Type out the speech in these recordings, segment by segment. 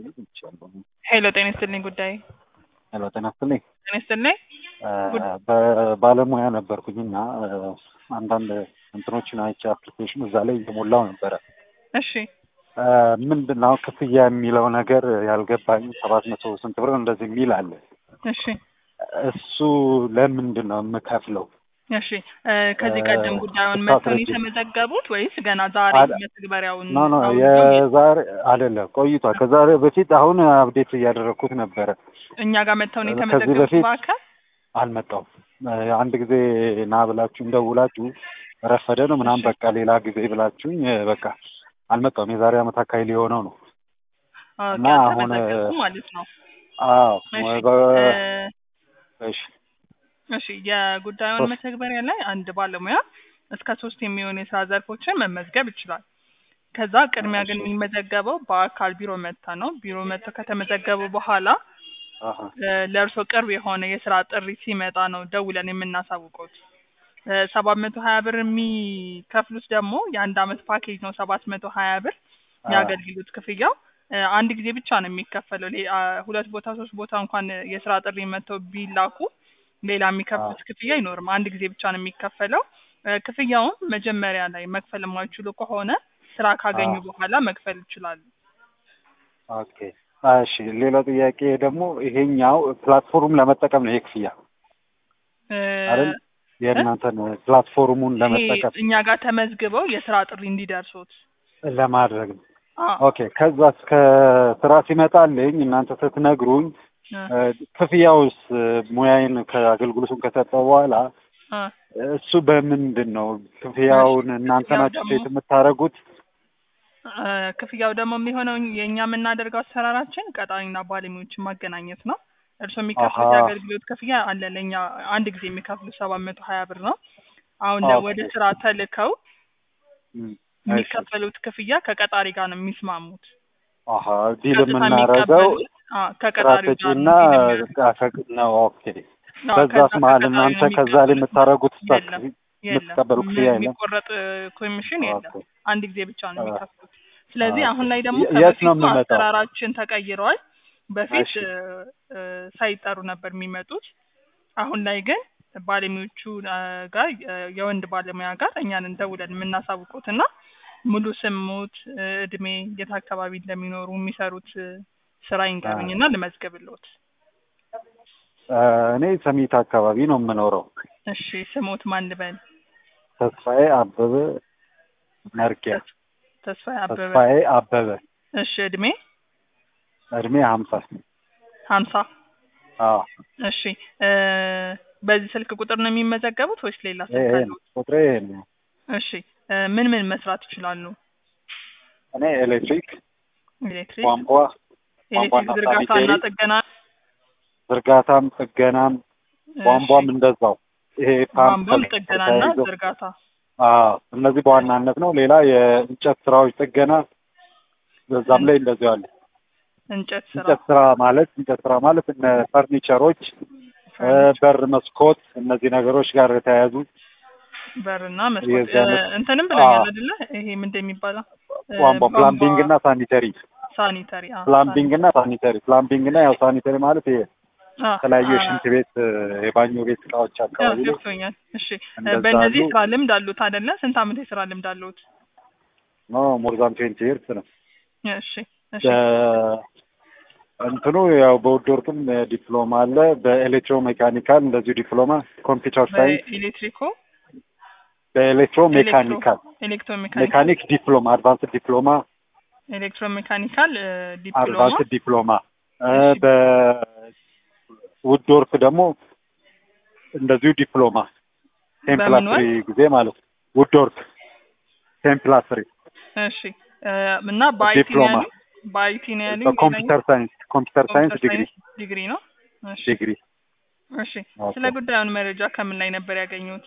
መደወል ይቻላል። ሄሎ ጤና ይስጥልኝ ጉዳይ ሄሎ ጤና ይስጥልኝ። ጤና ይስጥልኝ በባለሙያ ነበርኩኝና አንዳንድ እንትኖችን አይቼ አፕሊኬሽን እዛ ላይ እየሞላው ነበረ። እሺ ምንድን ነው ክፍያ የሚለው ነገር ያልገባኝ ሰባት መቶ ስንት ብር እንደዚህ የሚል አለ። እሺ እሱ ለምንድን ነው የምከፍለው? እሺ ከዚህ ቀደም ጉዳዩን ስታስረጅ- መጥተው የተመዘገቡት ወይስ ገና ዛሬ አለ- መተግበሪያውን ኖ ኖ አውርደው የዛሬ አይደለም ቆይቷል። ከዛሬ በፊት አሁን አፕዴት እያደረግኩት ነበረ። እኛ ጋር መጥተው ነው ከዚህ የተመዘገቡት በፊት በአካል አልመጣውም። አንድ ጊዜ ና ብላችሁ እንደውላችሁ ረፈደ ነው ምናምን በቃ ሌላ ጊዜ ብላችሁኝ በቃ አልመጣውም። የዛሬ ዓመት አካባቢ ሊሆነው ነው። ኦኬ፣ እና አሁን- አልተመዘገቡም ማለት ነው። አዎ እሺ በ- እ- እሺ እሺ የጉዳዩን ሶስት መተግበሪያ ላይ አንድ ባለሙያ እስከ ሶስት የሚሆኑ የስራ ዘርፎችን መመዝገብ ይችላል። ከዛ ቅድሚያ ግን እሺ። የሚመዘገበው በአካል ቢሮ መጥታ ነው። ቢሮ መጥተው ከተመዘገቡ በኋላ አሀ ለእርሶ ቅርብ የሆነ የስራ ጥሪ ሲመጣ ነው ደውለን የምናሳውቁት። ሰባት መቶ ሀያ ብር የሚከፍሉት ደግሞ የአንድ አመት ፓኬጅ ነው። ሰባት መቶ ሀያ ብር አ- የአገልግሎት ክፍያው እ፣ አንድ ጊዜ ብቻ ነው የሚከፈለው። ሌ- አ፣ ሁለት ቦታ ሶስት ቦታ እንኳን የስራ ጥሪ መጥተው ቢላኩ ሌላ የሚከፍሉት ክፍያ አይኖርም። አንድ ጊዜ ብቻ ነው የሚከፈለው። እ፣ ክፍያውን መጀመሪያ ላይ መክፈል የማይችሉ ከሆነ ስራ ካገኙ አ- በኋላ መክፈል ይችላሉ። ኦኬ እሺ። ሌላው ጥያቄ ደግሞ ይሄኛው ፕላትፎርም ለመጠቀም ነው ይሄ ክፍያ እ፣ አይደል? የእናንተን ፕላትፎርሙን ይሄ ለመጠቀም እኛ ጋር ተመዝግበው የስራ ጥሪ እንዲደርሱት ለማድረግ ነው። አ፣ ኦኬ ከዛ እስከ ስራ ሲመጣልኝ እናንተ ስትነግሩኝ እ፣ እ፣ ክፍያውስ እ፣ ሙያዬን ከአገልግሎቱን ከሰጠው በኋላ አ፣ እሱ በምንድን ነው ክፍያውን እናንተ ክፍያው ናችሁ ደግሞ- ሴት የምታደርጉት? እ፣ ክፍያው ደግሞ የሚሆነው የእኛ የምናደርገው አሰራራችን ቀጣሪና ባለሙያዎችን ማገናኘት ነው። እርስዎ የሚከፍሉት አሃ። የአገልግሎት ክፍያ አለ ለእኛ አንድ ጊዜ የሚከፍሉት ሰባት መቶ ሀያ ብር ነው። አሁን ኦኬ። ወደ ስራ ተልከው እም፣ እሺ። የሚከፈሉት ክፍያ ከቀጣሪ ጋር ነው የሚስማሙት። አሀ ዲል ቀጥታ የምናደርገው የሚቀበሉት አ፣ ስራ ከቀጣሪው ጋር ሰጪና ነው ዲል የሚያደርጉት። ፈቅ ነው። ኦኬ አዎ፣ በዛስ ከዛ መሀል ከቀጣሪው እናንተ ነው ከዛ ላይ የሚቀበሉት። የምታደርጉት ስታክ የለም የለም የምትቀበሉ ክፍያ ም- የለም? የሚቆረጥ ኮሚሽን የለም። ኦኬ። አንድ ጊዜ ብቻ ነው አ- የሚከፍሉት። ስለዚህ ኦኬ። አሁን ላይ ደግሞ የ- የት ነው ከበፊቱ የምመጣው? አሰራራችን ተቀይረዋል። በፊት እሺ። እ፣ እ፣ ሳይጠሩ ነበር የሚመጡት። አሁን ላይ ግን ባለሙያዎቹ እ፣ ጋር እ፣ የወንድ ባለሙያ ጋር እኛን እንደውለን የምናሳውቁት እና ሙሉ ስሙት፣ እ፣ እድሜ፣ የት አካባቢ እንደሚኖሩ የሚሰሩት እ፣ ስራ ይንገሩኝ እና ልመዝግብልዎት። እ፣ እኔ ሰሚት አካባቢ ነው የምኖረው። እሺ ስሞት ማን ልበል? ተስፋዬ አበበ መርጊያ። ተስፋዬ አበበ። ተስፋዬ አበበ እሺ እድሜ እድሜ ሀምሳ ሀምሳ አዎ እሺ እ፣ በዚህ ስልክ ቁጥር ነው የሚመዘገቡት ወይስ ሌላ ይሄ ስልክ ይሄ አለው? ነው ቁጥሬ ይሄ ነው። እሺ እ፣ ምን ምን መስራት ይችላሉ? እኔ ኤሌክትሪክ፣ ኤሌክትሪክ፣ ቧንቧ፣ ኤሌክትሪክ ቧንቧና ዝርጋታ እና ሳኒቴሪ፣ ጥገና፣ ዝርጋታም ጥገናም እሺ፣ ቧንቧም እንደዛው ይሄ ፓምፕ ቧንቧም ጥገና እና ተያይዞ ዝርጋታ። አዎ እነዚህ በዋናነት ነው። ሌላ የእንጨት ስራዎች ጥገና በዛም ላይ እንደዚሁ አለ። እንጨት ስራ፣ እንጨት ስራ ማለት እንጨት ስራ ማለት እነ ፈርኒቸሮች፣ እ፣ ፈርኒቸር፣ በር፣ መስኮት እነዚህ ነገሮች ጋር የተያያዙ በርና መስኮት የዚህ እ፣ አይነት እንትንም ብለኛል አዎ። አይደለ? ይሄ ምንድን የሚባለው እ፣ ቧንቧ ፕላምቢንግ እና ሳኒተሪ ሳኒተሪ አ፣ ፕላምቢንግ እና ሳኒተሪ ፕላምቢንግ እና ያው ሳኒተሪ ማለት ይሄ አ፣ የተለያዩ አ፣ የሽንት ቤት እ፣ የባኞ ቤት እቃዎች አ፣ አካባቢ ላይ ገብቶኛል። እሺ እ፣ እንደዛ በእነዚህ አሉ። ስራ ልምድ አሉት አይደለ? ስንት አመት የስራ ልምድ አሉት? ኖ ሞርዛን ትዌንቲ ይርስ ነው እሺ እሺ በ- እንትኑ ያው በውድ ወርቅም ዲፕሎማ አለ። በኤሌክትሮ ሜካኒካል እንደዚሁ ዲፕሎማ፣ ኮምፒውተር ሳይንስ፣ በኤሌክትሪኮ በኤሌክትሮ ሜካኒካል ኤሌክትሮ ሜካኒካል ሜካኒክ ዲፕሎማ፣ አድቫንስድ ዲፕሎማ፣ ኤሌክትሮ ሜካኒካል ዲፕሎማ አድቫንስድ ዲፕሎማ እ፣ እሺ። በውድ ወርክ ደግሞ እንደዚሁ ዲፕሎማ ቴምፕላስሪ ጊዜ ማለት ነው። ውድ ወርክ ቴምፕላስሪ እሺ እ፣ እና በአይቲ ነው ዲፕሎማ ያሉኝ? በአይቲ ነው ያሉኝ? በኮምፒውተር ሳይንስ ኮምፒውተር ሳይንስ ኮምፒውተር ዲግሪ ሳይንስ ዲግሪ ነው። እሺ ዲግሪ እሺ ኦኬ። ስለ ጉዳዩን መረጃ ከምን ላይ ነበር ያገኙት?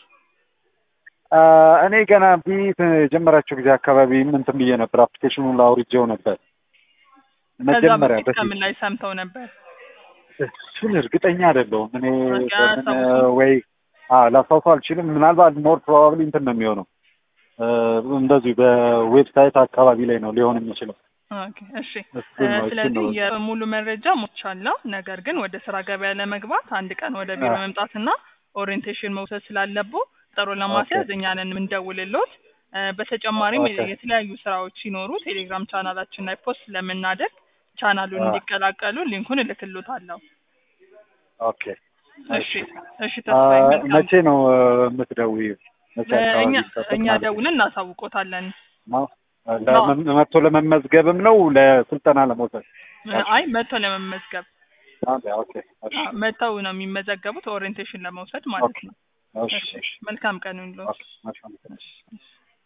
አ፣ እኔ ገና ቢት የጀመራቸው ጊዜ አካባቢ እንትን ብዬ ነበር፣ አፕሊኬሽኑን ላውርጄው ነበር ከዛ መጀመሪያ በፊት በፊት ከምን ላይ ሰምተው ነበር? እሱን እርግጠኛ አይደለሁም እኔ በቃ በምን አያስታውሱም? ወይ አዎ ላስታውሰው አልችልም። ምናልባት ሞር ፕሮባብሊ እንትን ነው የሚሆነው እ፣ እንደዚሁ በዌብሳይት አካባቢ ላይ ነው ሊሆን የሚችለው። ኦኬ እሺ እሱን ነው እሱን ስለዚህ ነው የሙሉ መረጃ ሞልቻለሁ። ነገር ግን ወደ ስራ ገበያ ለመግባት አንድ ቀን ወደ ቢሮ አ- መምጣትና ኦሪየንቴሽን መውሰድ ስላለቦ ቀጠሮ ለማስያዝ ኦኬ እኛ ነን የምንደውልሎት። እ፣ በተጨማሪም ኦኬ የተለያዩ ስራዎች ሲኖሩ ቴሌግራም ቻናላችን ላይ ፖስት ስለምናደርግ ቻናሉን አ እንዲቀላቀሉ ሊንኩን እልክሎታለሁ። ኦኬ እሺ እሺ እሺ አ፣ ተስፋዬ መልካም መቼ ነው እ፣ የምትደውይው? መቼ እ፣ እኛ አካባቢ ይከፈት እኛ ማለት ነው? ደውለን እናሳውቆታለን። ነው እ፣ ነው ለመ- መጥቶ ለመመዝገብም ነው ለስልጠና ለመውሰድ? እ፣ አይ መጥቶ ለመመዝገብ ኦኬ ኦኬ እሺ አ፣ መጥተው ነው የሚመዘገቡት ኦሪየንቴሽን ለመውሰድ ማለት ኦኬ ነው። እሺ እሺ እሺ መልካም ቀን ይሁንልዎት። ኦኬ መልካም እሺ እሺ